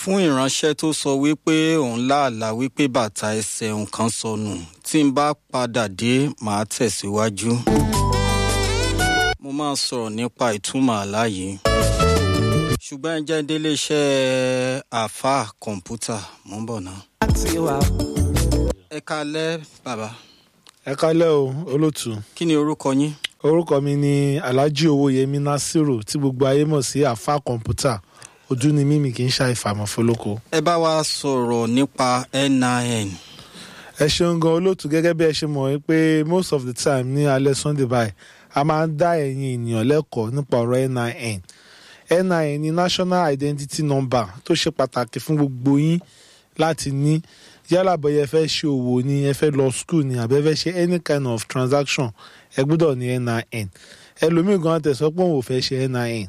fún ìránṣẹ́ tó sọ wípé òun láàlá wípé bàtà ẹsẹ̀ nǹkan sọnù tí n bá padà dé màá tẹ̀síwájú. mo máa sọ̀rọ̀ nípa ìtumọ̀ àlá yìí. ṣùgbọ́n ẹ jẹ́ délé iṣẹ́ àáfàá kọ̀ǹpútà mò ń bọ̀ náà. ẹ kalẹ́ bàbá ẹ kálẹ́ o olótù kí ni orúkọ yín. orúkọ mi ni alhaji owóyẹmí nasiru tí gbogbo ayé mọ̀ sí àfa kọ̀ǹpútà ojú ni mímì kì í ṣàìfàmọ́ fọlọ́kọ. ẹ bá wa sọ̀rọ̀ nípa nin. ẹ ṣeun gan olótù gẹ́gẹ́ bí ẹ ṣe mọ̀ pé most of the time ní alẹ́ sunday báyìí a máa ń dá ẹ̀yin ènìyàn lẹ́kọ̀ọ́ nípa ọ̀rọ̀ nin nin ni national identity number tó ṣe pàtàkì fún gbogbo yín láti ní yálà bóyá ẹ fẹ́ ṣe òwò ni ẹ fẹ́ lọ school ni àbẹ́ fẹ́ ṣe any kind of transaction ẹ gbọ́dọ̀ ní nin ẹlòmíì gan tẹ̀ sọ pé òun ò fẹ́ ṣe nin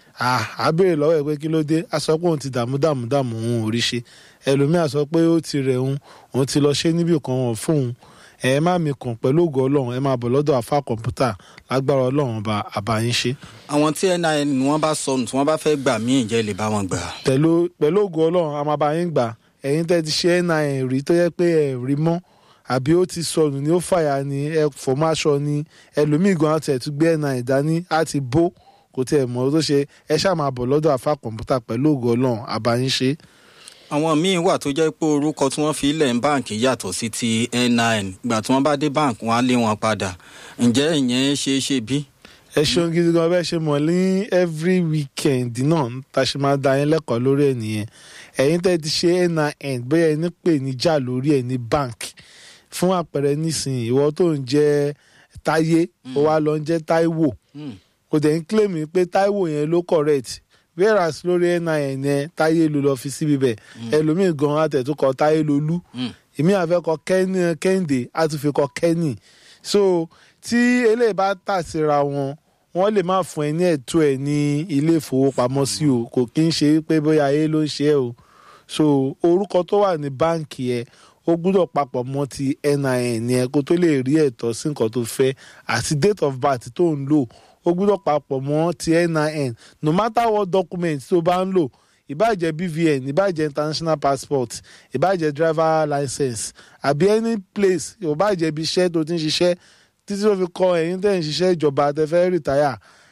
a béèrè lọ́wọ́ ẹ̀ pé kí ló dé a sọ pé òun ti dààmú dààmú dààmú òun ò rí ṣe ẹlòmíì a sọ pé ó ti rẹ̀ òun òun ti lọ ṣe níbì kan wọ̀n fóun ẹ má mi kàn pẹ̀lú ògo ọlọ́run ẹ máa bọ̀ lọ́dọ̀ àfa kọ̀ǹpútà lágbára ọlọ́run ọba àbáyín ṣe. àwọn tí nin wọn bá sọnù tí wọn bá fẹ́ gbà míì jẹ́ lè bá wọn gbà. pẹ̀lú pẹ̀lú ògo ọlọ́run a máa bá yín gbà ẹ̀yin tẹ́ ti ṣe nin rí tó yẹ pé ẹ̀ rí mọ́ àbí ó ti sọnù ni ó fàyà ni ẹ fọmáṣọ ni ẹlòmíì gan àti ẹ̀tún gbé nin dání á ti bó kò tiẹ̀ mọ̀ tó ṣe ẹ ṣáà máa bọ̀ lọ́dọ̀ àfa kọ̀ǹpútà pẹ̀lú ògo ọlọ́run àbáyín ṣe. àwọn míín wà tó jẹ́ pé orúkọ tí wọ́n fi ilẹ̀ ń báǹkì yàtọ̀ sí ti nin ìgbà tí wọ́n bá dé báǹkì wọn á lé wọn padà ǹjẹ́ ìyẹn ṣeé ṣe bí? ẹ ṣeun gidi gan bẹ́ẹ̀ ṣe mọ̀ ní every weekend náà tá a ṣe máa da yín lẹ́kọ̀ọ́ lórí ẹ̀ nìyẹn ẹ̀yin tẹ́ ti ṣe nin bóyá ẹni pè ní jà lórí ẹ̀ ní bank fún àpẹẹrẹ nísìnyí ìwọ tó ń jẹ́ táyé ó wá lọ ń jẹ́ táíwò kò dẹ̀ ń claim pé táíwò yẹn ló correct whereas lórí nin yẹn táyé ló lọ fi síbi bẹ̀ ẹlòmíì gan àtẹ̀túkọ̀ táyé lolú èmi àfẹ́kọ kẹ́hìndé á tún fi kọ kẹ́nì so tí eléyìí bá tà síra wọn wọ́n lè má fún ẹ ní ẹ̀tọ́ ẹ ní ilé ìfowópamọ́sí o kò kí ń ṣe pé bóyá ayé ló ń ṣe é o so orúkọ tó wà ní báǹkì ẹ ó gbúdọ̀ papọ̀ mọ́ ti nin yẹn kó tó lè rí ẹ̀tọ́ sí nǹkan tó fẹ́ àti date of birth tó ń lò ó gbúdọ̀ papọ̀ mọ́ ti nin no matter what document tó bá ń lò ìbáàjẹ́ bvn ìbáàjẹ́ international passport ìbáàjẹ́ driver license àbí any place ìbáàjẹ́ ibi iṣẹ́ tó ti ń ṣiṣẹ́ títí tó fi kọ ẹ̀yin tẹ́ ń ṣiṣẹ́ ìjọba tẹ́ fẹ́ rìtáyà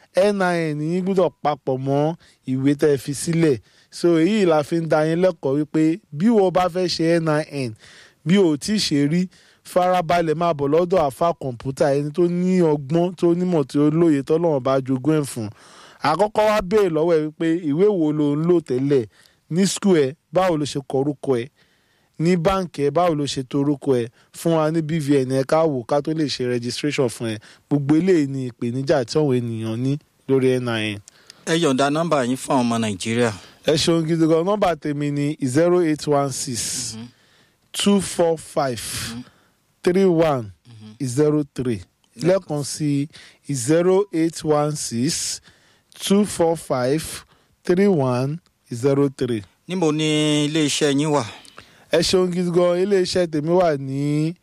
nin yín gbúdọ̀ papọ̀ mọ́ ìwé tẹ́ fi sílẹ̀ so èyí la fi ń da yín lẹ́kọ̀ọ́ wípé bí wo bá fẹ́ ṣe nin bí o tí ì ṣe rí farabalẹ̀ máa bọ̀ lọ́dọ̀ àfa kọ̀ǹpútà ẹni tó ní ọgbọ́n tó nímọ̀ tí ó lóye tọ́lọ́wọ́n bá jogún ẹ̀ fún àkọ́kọ́ wá béèrè lọ́wọ́ ẹ̀ wípé ìwé wo ló ń lò tẹ́lẹ̀ ní skul ẹ̀ báwo ló ṣe kọ orúkọ ẹ̀ ní báǹkì ẹ̀ báwo ló ṣe to orúkọ ẹ̀ fún wa ní bvn ẹ̀ ká wò ká tó lè ṣe registration fún ẹ̀ gbogbo eléyìí ni ìpèníjà tí àwọn ènìyàn ní lórí nin. ẹ yọ̀ǹda nọ́mbà yín fún àwọn ọmọ nàìjíríà. ẹ ṣeun gidi gan nọ́mbà tèmi ni zero eight one six two four five three one zero three lẹ́ẹ̀kan sí zero eight one six two four five three one zero three. níbo ni iléeṣẹ́ yín wà. ẹ ṣeun gidi gan iléeṣẹ́ tèmi wà ní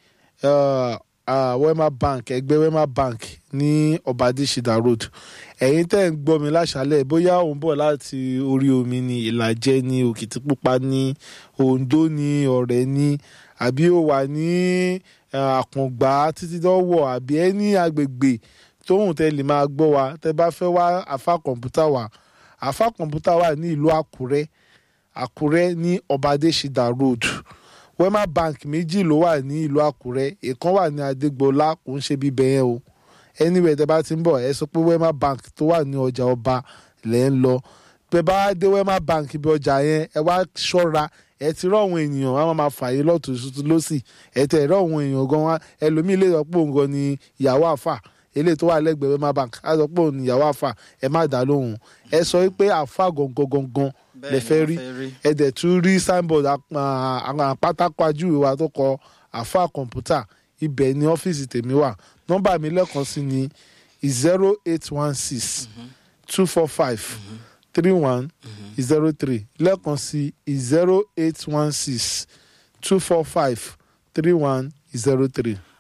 wema bank ẹgbẹ́ wema bank ní ọbadíṣidà road ẹ̀yin tẹ́ ń gbọ́ mi láṣálẹ̀ bóyá òun bọ̀ láti orí omi ní ìlàjẹ ní òkìtìpupa ní oǹdó ní ọ̀rẹ́ ní àbí ó wà ní àkàngbá títí dọ́wọ́ àbí ẹni agbègbè tóhùn tẹ́ lè máa gbọ́ wa tẹ́ bá fẹ́ wá àfa kọ̀ǹpútà wa àfa kọ̀ǹpútà wà ní ìlú àkúrẹ́ àkúrẹ́ ní ọbadẹ́sídà road wema bank méjì ló wà ní ìlú àkúrẹ́ ìkan wà ní adégbọlá kò ń ṣe bíbẹ yẹn o anywhere tẹ́ bá ti ń bọ̀ ẹ sọ pé wema bank tó wà ní ọjà ọba lẹ́ ń lọ pé bá dé wema bank ibi ọjà yẹn ẹ wá ṣọ́ra ẹ ti rọ àwọn ènìyàn wọn máa fààyè lọ́tún tuntun lọ́sì ẹ tẹ̀ rọ àwọn èèyàn gan wa ẹlòmíì lè sọ pé òun gan ni ìyàwó àfà eléyìí tó wà lẹ́gbẹ̀ẹ́ wema bank á sọ pé òun ni ìyàwó àfà ẹ má dá lóhùn ẹ sọ pé àfà gangan gangan lè fẹ́ rí ẹ dẹ̀ tún rí signboard àwọn pátákó ajúwe wa tó kọ àfa kọ̀ǹpútà ibẹ̀ ni ọ́fíìsì tèmi wà nọ́mbà mi lẹ́ẹ̀kan sí ni zero eight one six two four five three one zero three lẹ́ẹ̀kan sí zero eight one six two four five three one zero three.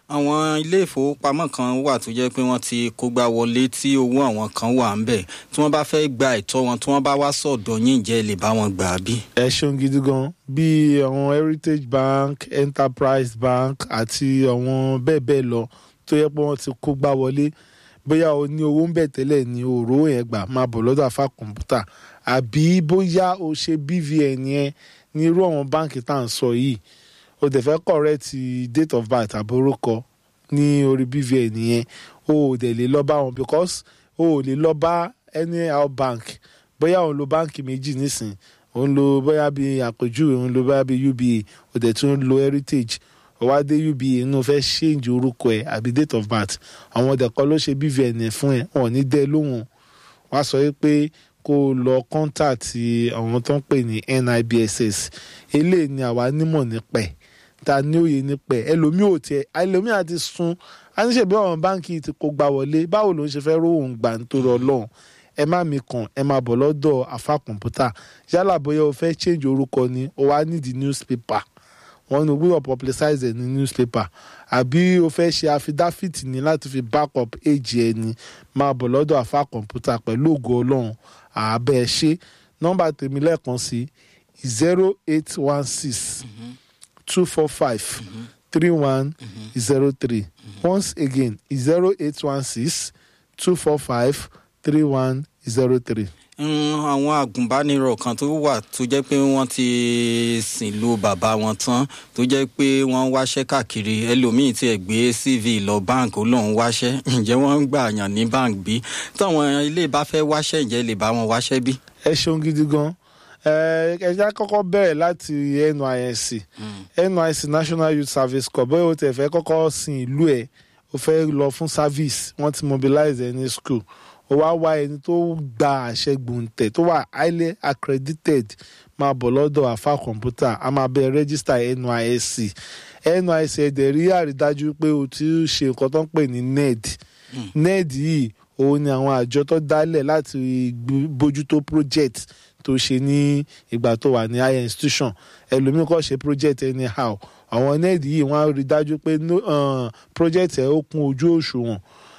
àwọn ilé ìfowópamọ́ kan wà tó jẹ́ pé wọ́n ti kógbá wọlé tí owó àwọn kan wà ń bẹ̀ tí wọ́n bá fẹ́ gba ẹ̀tọ́ wọn tí wọ́n bá wá sọ̀dọ̀ yín jẹ́ lè bá wọn gbà á bí. ẹ ṣeun gidi gan bí àwọn heritage bank enterprise bank àti àwọn bẹ́ẹ̀ bẹ́ẹ̀ lọ tó yẹ pé wọ́n ti kó gbá wọlé bóyá o ní owó ń bẹ̀ tẹ́lẹ̀ ní òró yẹn gbà máa bọ̀ lọ́dọ̀ àfa kọ̀ǹpútà àbí bóyá o ṣe bvn yẹn ní irú àwọn báǹkì tá à ń sọ yìí o dẹ̀ fẹ́ correct date of birth àbórúkọ ní orí bvn yẹn o ò dẹ̀ lè lọ bá wọn because o ò lè lọ bá any how bank bóyá òun lo báǹkì méjì nísìn òun lo bóyá bí àpèjúwe òun lo bóyá bí uba o dẹ̀ tún lo heritage o wá dé uba inú fẹ́ change orúkọ ẹ̀ àbí date of birth àwọn ọ̀dẹ̀ kan ló ṣe bvn ẹ̀ fún ẹ̀ wọn ò ní dẹ́ lóhùn wá sọ pé kó o lọ kọ́ńtàtì àwọn tó ń pè ní nibss eléyìí ni àwa nímọ̀ nípa ẹ̀ ta ní òye nípa ẹ̀ ẹlòmíì ò tiẹ̀ ẹlòmíì àti sun aníṣègbè àwọn báǹkì ti kó gbà wọlé báwo ló ń ṣe fẹ́ róhùn gbà nítorí ọlọ́run ẹ má mi kàn ẹ máa bọ̀ lọ́dọ̀ àfa kọ̀ǹpútà yálà bóyá o fẹ́ change orúkọ ni o wá nídìí newspaper wọn ní gbúdọ̀ publicize ẹ̀ ní newspaper àbí o fẹ́ ṣe affidavit ní láti fi back up age ẹ ni máa bọ̀ lọ́dọ̀ àfa kọ̀ǹpútà pẹ̀lú ògo ọlọ́run àbẹ̀ ẹ ṣe nọ́mbà tèmi lẹ́ẹ̀kan sí zero eight one six two four five three one zero three once again zero eight one six two four five three one zero three. àwọn agùnbánirọ̀ kan tó wà tó jẹ́ pé wọ́n ti sìn lu bàbá wọn tán tó jẹ́ pé wọ́n wáṣẹ́ káàkiri ẹlòmíín tiẹ̀ gbé cv lọ bank ó lóun wáṣẹ́ ǹjẹ́ wọ́n ń gbà yàn ní bank bí táwọn ilé bá fẹ́ wáṣẹ́ ǹjẹ́ lè bá wọn wáṣẹ́ bí. ẹ ṣeun gidi gan ẹ já kọ́kọ́ bẹ̀rẹ̀ láti nysc nysc national youth service corps bóyá o tẹ̀ fẹ́ kọ́kọ́ sin ìlú ẹ̀ o fẹ́ lọ fún service wọ́n ti mobilize ẹ ní school ó wá wá ẹni tó gba àṣẹ gbòǹtẹ̀ tó wà highly accredited máa bọ̀ lọ́dọ̀ àfa kọ̀ǹpútà a máa bẹ register nysc nysc ẹ̀dẹ̀ rí àrídájú pé o ti ṣe nǹkan tó ń pè ní ned ned yìí òun ni àwọn àjọ tó dálẹ̀ láti bójútó project tó ṣe ní ìgbà tó wà ní higher institution ẹlòmíín kò ṣe project anyhow àwọn ned yìí wọ́n á rí dájú pé project ẹ̀ ó kún ojú òṣùwọ̀n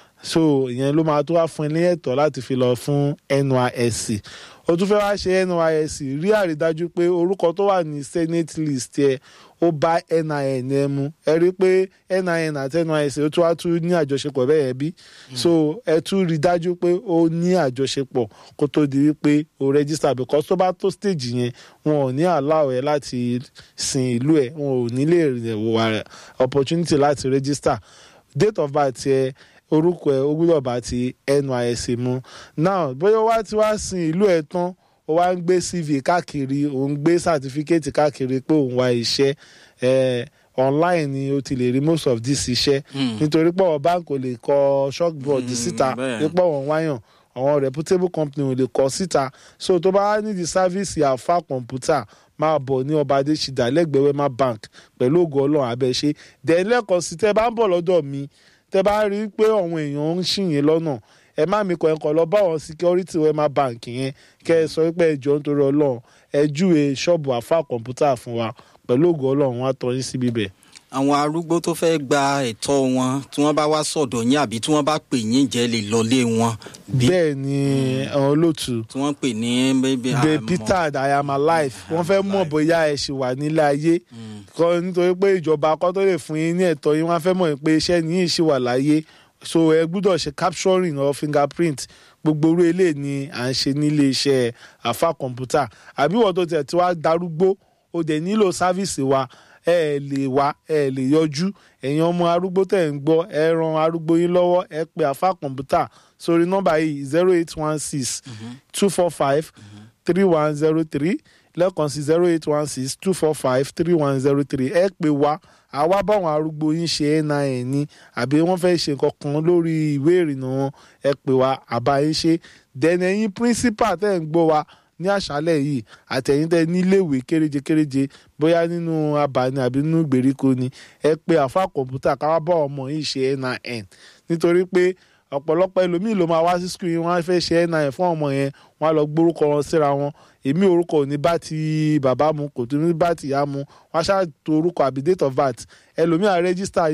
so ìyẹn ló máa tó wá fún ẹ ní ẹ̀tọ́ láti fi lọ fún nysc o tún fẹ́ wá ṣe nysc rí àrídájú pé orúkọ tó wà ní senate list ẹ ó bá nin ẹ mu ẹ rí i pé nin àti nysc ó tún wá tún ní àjọṣepọ̀ bẹ́ẹ̀ yẹn bí so ẹ tún rí dájú pé ó ní àjọṣepọ̀ kó tó di wípé o register because tó bá tó stage yẹn wọn ò ní allow ẹ láti sin ìlú ẹ wọn ò ní lè wà opportunity láti register date of birth ẹ orúkọ ẹ ó gbúdọ̀ bá ti nysc mu now bóyá wá ti wá sin ìlú ẹ tán ó wá ń gbé cv káàkiri ó ń gbé certificate káàkiri pé òun wá iṣẹ́ eh, online ni o ti lè rí most of this iṣẹ́ nítorí pé àwọn báńkì ò lè kọ chalkboard síta nípa àwọn wáyàn àwọn reputable company ò lè kọ síta so tó bá nídìí sáfíìsì àfa kọ̀ǹpútà máa bọ̀ ní ọba adésídà lẹ́gbẹ̀ẹ́ wema bank pẹ̀lú ògo ọlọ́run abẹ́ṣe dẹ̀ lẹ́kọ̀ọ́ sí tẹ́ bá ń bọ̀ lọ́dọ̀ mi tẹ́ bá rí i pé àwọn èèyàn ń ṣìyẹn lọ́nà ẹ má mi kọ ẹ kọ lọ bá àwọn security wema bank yẹn kẹ ẹ sọ pé ẹjọ nítorí Ọlọ́run ẹ júwe ṣọ́ọ̀bù àfa kọ̀ǹpútà fún wa pẹ̀lú ògo Ọlọ́run wọn á tọ́ yín síbi bẹ́ẹ̀. àwọn arúgbó tó fẹ́ gba ẹ̀tọ́ wọn tí wọ́n bá wá sọ̀dọ̀ yín àbí tí wọ́n bá pè yín jẹ́ lè lọlé wọn. bẹ́ẹ̀ ni àwọn olóòtú. tí wọ́n pè ní bébí the peter i am alive wọ́n fẹ́ mọ̀ bóyá ẹ ṣì wà nílé ayé kọ́ nítorí pé ìjọba akọ́ tó lè fún yín ní ẹ̀tọ́ yín wọ́n fẹ́ mọ̀ pé iṣẹ́ yín ṣì wà láyé so ẹ gbúdọ̀ ṣe capturing or fingerprint gbogbo orú ilé ni à ń ṣe nílé iṣẹ́ àfa kọ̀ǹpútà àbí wọ́n tó tẹ̀ tí wàá darúgbó ó dẹ̀ nílò sáfíìsì wa ẹ lè wá ẹ lè yọjú ẹ̀yin ọmọ arúgbó tẹ̀ ń gbọ́ ẹ ran arúgbó yín lọ́wọ́ ẹ pe àfa kọ̀ǹpútà sórí nọ́mbà yìí zero eight one six two four five three one zero three lẹ́ẹ̀kan sí zero eight one six two four five three one zero three ẹ pè wá àwa báwọn arúgbó yín ṣe nin ní àbí wọ́n fẹ́ ṣe nǹkan kan lórí ìwé ìrìnnà wọn ẹ pè wá àbá yín ṣe dẹ̀nà ẹ̀yin principal tẹ́ ń gbọ́ wa ní àṣálẹ̀ yìí àtẹ̀yìn tẹ́ níléèwé kéréje kéréje bóyá nínú abàní àbí nínú ìgbèríko ni ẹ pé àfa kọ̀ǹpútà káwá bá ọmọ yìí ṣe nin nítorí pé ọ̀pọ̀lọpọ̀ ẹlòmíì ló máa wá sí skul yìí wọ́n á fẹ́ ṣe nin fún ọmọ yẹn wọ́n á lọ gbórúkọ wọn síra wọn èmi orúkọ ò ní bá ti bàbá mu kò tó ní bá ti ìyá mu wọ́n á ṣáà to orúkọ àbí date of birth ẹlòmíì á rẹ́gísítà yín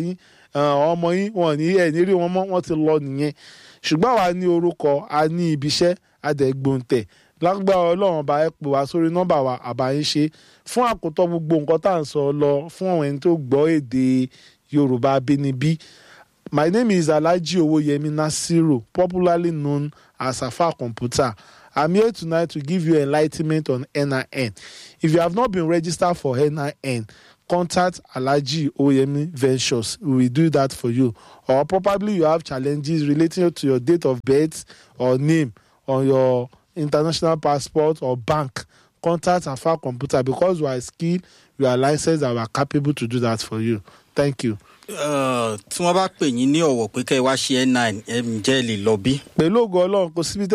ọmọ yín wọn ní ẹ̀ ní rí wọn mọ́ wọ́n ti lọ nìyẹn ṣùgbọ́n àwa ní orúkọ a ní ibiṣẹ́ adẹ̀gbòǹtẹ̀ lágbára ọlọ́run ọba ẹ pè wá sórí nọ́mbà wa àbáyé ṣe fún àkótọ́ gbogbo nǹkan tá à ń sọ lọ fún àwọn ẹni tó gbọ́ èdè yorùbá abínibí my name is alhaji owoyemi nasiru popularly known as afa computer i'm here tonight to give you enlightenment on nin if you have not been registered for nin contact alhaji oyemi ventures we will do that for you or probably you have challenges relating to your date of birth or name on your international passport or bank contact afa computer because we are skilled we are licensed and we are capable to do that for you thank you. tí wọ́n bá pè yín ní ọ̀wọ̀ pé kẹ́ ẹ wá ṣe n9 ẹ̀ ǹjẹ́ ẹ lè lọ bí. pẹ̀lú ògo ọlọ́run kò síbi tẹ́